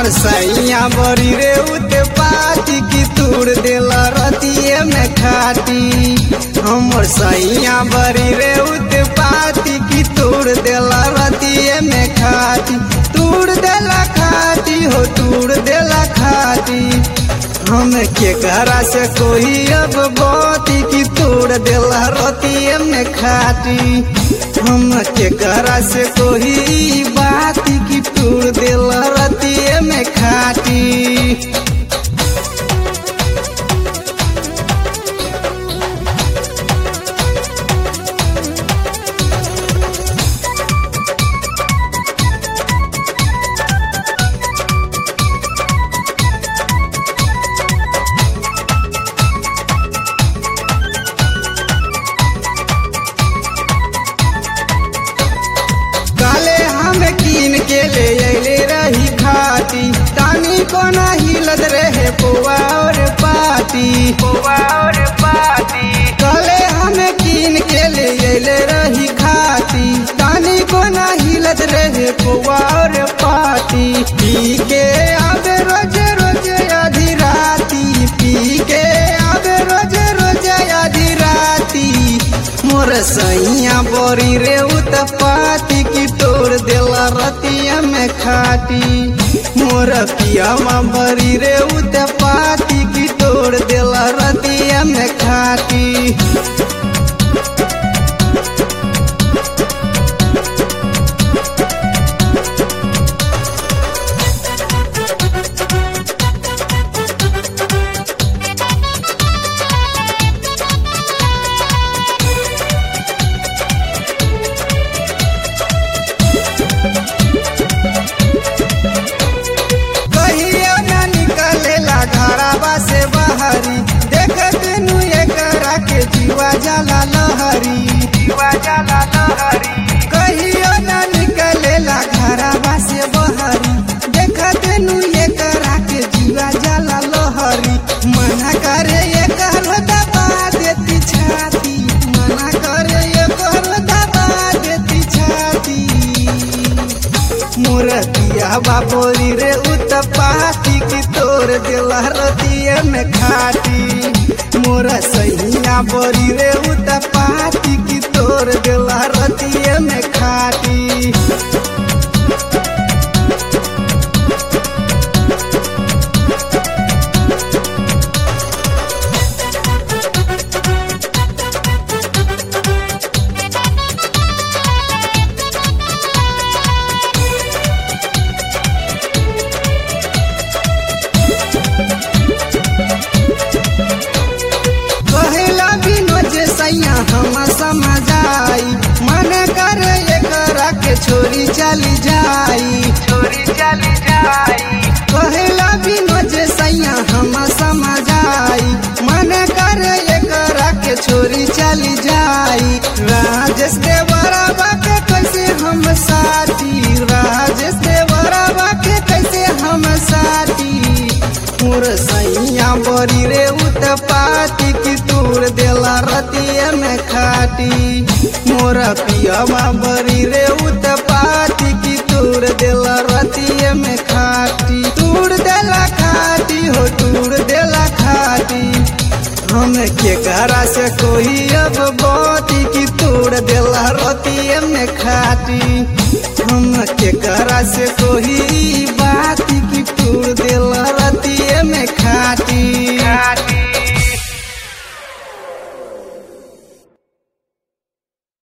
हमर सैया बड़ी रे उते पाती की तूर देला रतिये में खाटी हमर सैया बड़ी रे उते पाती की तूर देला रतिये में खाटी तूर देला खाटी हो तूर देला खाटी हम के घरा से कोई अब बाती की तोड़ देला रतिये में खाटी हम के घरा से कोई बात की तोड़ देला रतिये में खाटी काले हम कीन के ले अले रही खाती तानी को ना हिलत रहे पुआ और पाती पुआ और पाती काले हम कीन के ले अले रही खाती तानी को ना हिलत रहे पुआ और पाती पी के आवे रोज रोज आधी राती पी के आवे रोज रोज आधी राती मोर सैया बोरी रे उतपाती की तोड़ देला रतिया में खाटी मोर पियावा बरी रे उतपाती की तोड़ देला रतिया में खाटी कहिया न निकलेला घराबा से बाहरी देखत नु एकरा के जीवा जाला लहरी जीवा जाला लहरी कहिया न निकलेला घराबा से बाहरी देखत नु एकरा के जीवा जाला लहरी मना करे एकर दबा देती छाती मना करे एकर दबा देती छाती मोरतिया बाबोरी रे उतपाती की तोर दिला रतिये में खाटी मोरा सैया बोरी रे उतपाती की तोर दिला रतिये में खाटी कहेला बिनोज सैया हम समझाई मन कर एकरा के छोरी चली जाई छोरी चली जाई कहेला बिनोज सैया हम समझाई मन कर एकरा के छोरी चली जाई राजेश देवरावा के कैसे हम साथी राजेश देवरावा के कैसे हम साथी मोर सैया बरी रे उतपाती की तूर देला रतिये में खाटी मोर पियावा बरी रे उतपाती की तूर देला रतिये में खाटी तूर देला खाटी हो तूर देला खाटी हम के घरा से कोई अब बाती की तूर देला रतिये में खाटी हम के घरा से कोई